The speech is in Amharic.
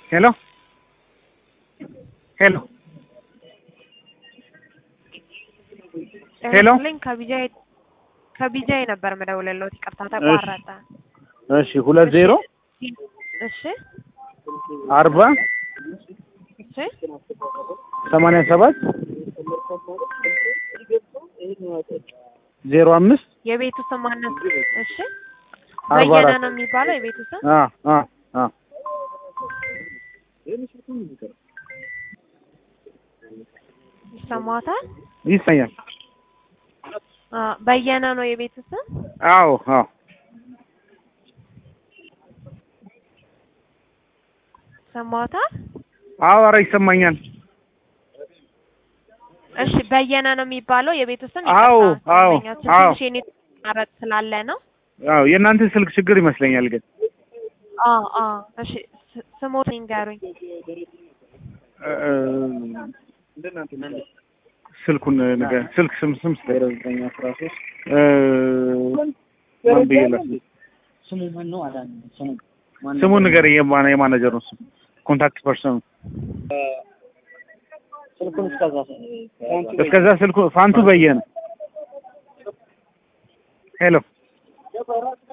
ሄሎ ሄሎ ሄሎ ልኝ ከቢጃይ ከቢጃይ ነበር መደውለለት። ይቅርታ ተቋረጠ። እሺ ሁለት ዜሮ እሺ አርባ እሺ ሰማንያ ሰባት ዜሮ አምስት የቤቱ ስም ማነው? እሺ አርባ በየነ አራት ነው የሚባለው የቤቱ ስም። አ አ አ ይሰማታል? ይሰኛል። አ በየነ ነው የቤቱ ስም። አዎ አዎ ይሰማታል? አዎ ኧረ ይሰማኛል። እሺ በየነ ነው የሚባለው የቤቱ ስም። አዎ፣ ይቅርታ፣ አዎ፣ ደንበኛችን አዎ። ትንሽ የኔ ማረጥ ስላለ ነው። አዎ የእናንተ ስልክ ችግር ይመስለኛል ግን አ አ እሺ ስ- ስሞት ይንገሩኝ። እ፣ ስልኩን ነገር ስልክ ስም ስም እ ማን ብዬ ላስብ? ስሙ ማን ነው? አዳን ስሙ ማን ስሙን ነገር የማነ የማናጀር ነው ስም ኮንታክት ፐርሰኑ ስልኩን እስከዛ እስከዛ ስልኩ ፋንቱ በየነ ሄሎ